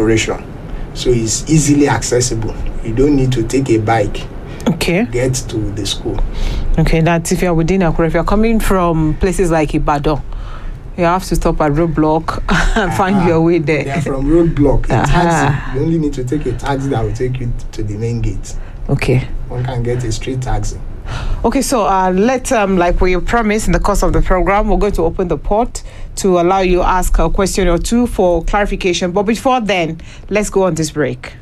operation so it's easily accessible you don't need to take a bike Okay. get to the school Okay, that's if you're within Akure. If you're coming from places like Ibadan, you have to stop at roadblock and find Ah, your way they are there. from roadblock a Aha. taxi you only need to take a taxi that will take you to the main gate Okay. one can get a street taxi Okay, so uh, let um, like we promised in the course of the program, we're going to open the port to allow you ask a question or two for clarification. But before then, let's go on this break.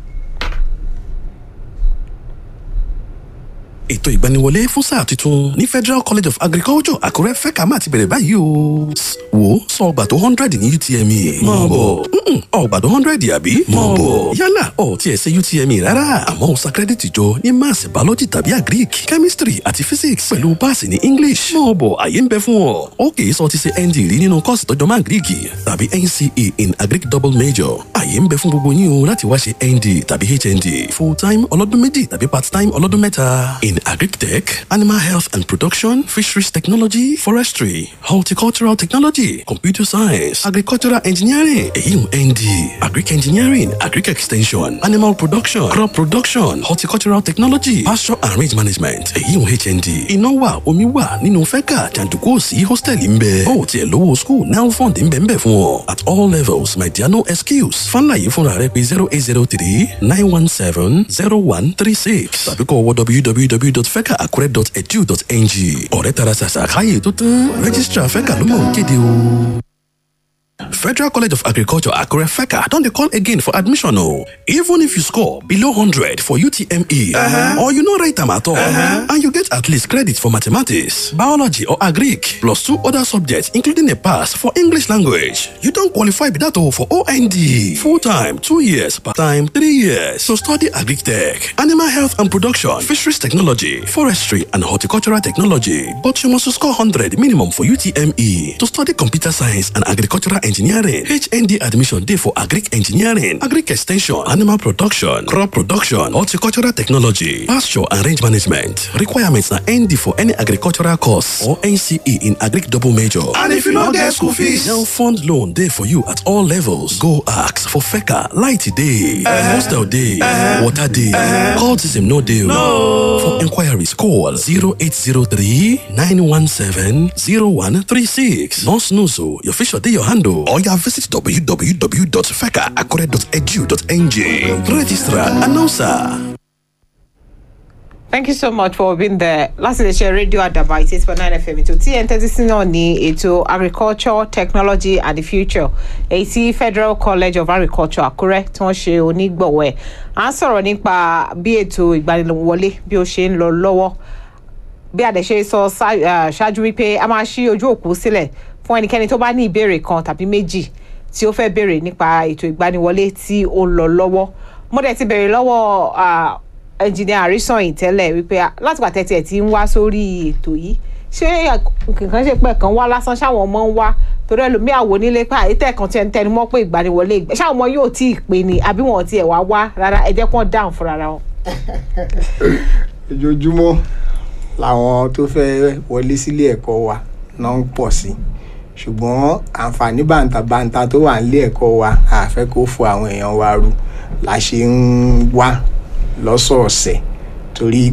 ètò ìgbaniwọlé fún sáà tuntun ní federal college of agriculture àkúrẹ́ fẹ́ka máa ti bẹ̀rẹ̀ báyìí o. S- wo sọ ọgbà tó hundred ní utme. mọ̀ bọ̀ Mm-mm, ọgbà tó hundred àbí. mọ̀ bọ̀ yálà ọ̀ tiẹ̀ ṣe utme rárá àmọ́ ó sa kírẹ́dìtì jọ ní maths biology tàbí agric chemistry àti physics pẹ̀lú páàsì ní english. mọ̀ bọ̀ àyè ń bẹ fún ọ. ó kì í sọ ti ṣe nd rí nínú kọ́ọ̀sì tọ́jọ́ máa greek tàbí nce in agric double major. àyè ń bẹ fún gbogbo yín o láti wá ṣe nd tàbí hnd full time ọlọ́dún méjì tàbí part time ọlọ́dún mẹ́ta. in agric tech animal health and production fisheries technology forestry horticultural technology computer science agricultural engineering èyí ń nd agric engineering agric extension animal production crop production horticultural technology pasture and range management èyí ń hnd iná wà omi wà nínú fẹ́kà jàǹdùkú òsì hòtẹ́ẹ̀lì ń bẹ ó tiẹ̀ lówó school now fund ń bẹ ń bẹ fún ọ at all levels my dear no excuse fúnláyé fúnra rẹ pé zero eight zero three nine one seven zero one three six tàbí kọ́ wọ www.fecaacure.edu.ng ọ̀rẹ́ tara ṣàṣà káyè tó tán registrar feca ló mọ̀ ń kéde o. Federal College of Agriculture Akure FECA don dey call again for admission o. Even if you score below hundred for UTME or you no write am at all and you get at least credit for mathematics, biology or agric plus two other subjects including a pass for English language, you don qualify be that o for OND. Full time two years, part time three years to study agric tech, animal health and production, fisheries technology, forestry and horticultural technology. But you must score hundred minimum for UTME to study computer science and agricultural engineering. HND admission dey for agric engineering, agric extension, animal production, crop production, horticultural technology, pasture and range management. Requirements na ND for any agricultural course or NCE in agric double major. And if you no get school fees? Now fund loan dey for you at all levels. Go ask for FECA, light dey, hostel dey, water dey, cultism no dey. o. For inquiries call 0803 917 0136. No snooze o, your fish dey your hand o. Or you visit www.fecaacure.edu.ng. Registrar, announcer. Thank you so much for being there. Láti lè ṣe rédíò àdàbà eighty eight point nine FM ètò tí ẹ̀ ń tẹ́tí sí náà ní ètò agriculture technology and the future èyí tí Federal College of Agriculture Àkúrẹ́ tí wọ́n ṣe onígbọ̀wọ́ ẹ̀. À ń sọ̀rọ̀ nípa bí ètò ìgbaniwọlé bí ó ṣe ń lọ lọ́wọ́ bí àdẹ̀ṣe sọ ṣá- ah, ṣáájú wípé a máa ṣí ojú òkú sílẹ̀ fún ẹnikẹ́ni tó bá ní ìbéèrè kan tàbí méjì tí ó fẹ́ béèrè nípa ètò ìgbaniwọlé tí ó ń lọ lọ́wọ́ mo dẹ̀ ti béèrè lọ́wọ́ ah, ẹnjìnìà àrísàn tẹ́lẹ̀ wípé ah, látìgbà tẹ́tí ẹ̀ ti ń wá sórí ètò yìí ṣé nǹkan ṣe pé kan wá lásán ṣáwọn ọmọ ń wá torí ẹlòmíà wò nílé pé àyítẹ́ kan tiẹ̀ ń tẹnu mọ́ pé ìgbaniwọlé ìgbà ṣáwọn ọmọ yóò tí ì pè ní àbí wọn ò tiẹ̀ wá wá rárá ẹ jẹ́ kí wọ́n dáhùn fúnra wọn. ojoojúmọ́ làwọn tó fẹ́ wọlé sílé ẹ̀kọ́ wa náà ń pọ̀ sí ṣùgbọ́n àǹfààní bàǹtàbàǹtà tó wà nílé ẹ̀kọ́ wa àfẹ́ kó fo àwọn èèyàn wa ru la ṣe ń wá lọ́sọ̀ọ̀sẹ̀ torí